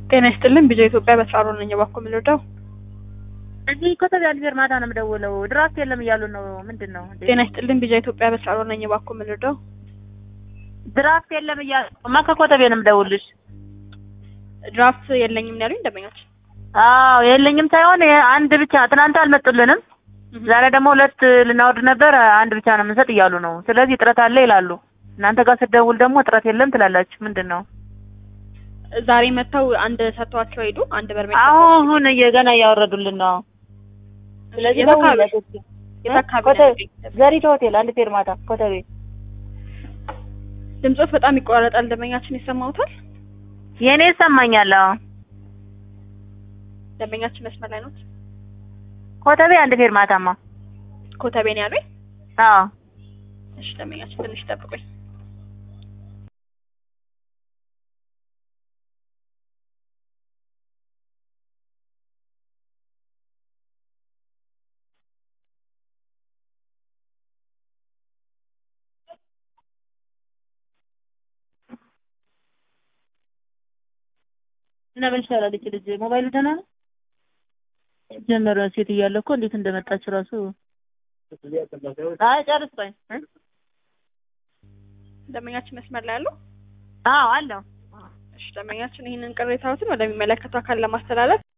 ጤና ይስጥልን ቢጃ ኢትዮጵያ በስራሮ ነኝ። እባክዎ ምን ልርዳው? እዚህ ኮተቤ አልቤር ማታ ነው የምደውለው። ድራፍት የለም እያሉ ነው። ምንድን ነው እንዴ? ጤና ይስጥልን ቢጃ ኢትዮጵያ በስራሮ ነኝ። እባክዎ ምን ልርዳው? ድራፍት የለም እያሉ ማ ከኮተቤ ነው የምደውልሽ። ድራፍት የለኝም ነው ያሉኝ ደንበኞች። አዎ የለኝም ሳይሆን አንድ ብቻ ትናንት አልመጡልንም። ዛሬ ደግሞ ሁለት ልናወርድ ነበር። አንድ ብቻ ነው የምንሰጥ እያሉ ነው። ስለዚህ እጥረት አለ ይላሉ። እናንተ ጋር ስትደውል ደግሞ እጥረት የለም ትላላችሁ። ምንድን ነው? ዛሬ መጥተው አንድ ሰጥተዋቸው ሄዱ። አንድ በርሜል አሁን ገና እያወረዱልን ነው። ስለዚህ የት አካባቢ? ደውልለት እስኪ። የት አካባቢ ነው ኮተቤ ያሉኝ? ዘሪቱ ሆቴል አንድ ፌርማታ ኮተቤ። ድምጾት በጣም ይቆራረጣል። ደንበኛችን ይሰማውታል? የእኔ ይሰማኛል። አዎ ደንበኛችን መስመር ላይ ኖት? ኮተቤ አንድ ፌርማታማ። ኮተቤ ነው ያሉኝ? አዎ እሺ ደንበኛችን ትንሽ ጠብቁኝ። እና ምን ይሻላል? እቺ ልጅ ሞባይሉ ደህና ነው? ጀመረ ሴት እያለ እኮ እንዴት እንደመጣች ራሱ አይ ጨርስ ቆይ እ? ደንበኛችን መስመር ላይ አሉ? አዎ አለው እሺ ደንበኛችን ይህንን ቅሬታዎትን ወደሚመለከተው አካል ለማስተላለፍ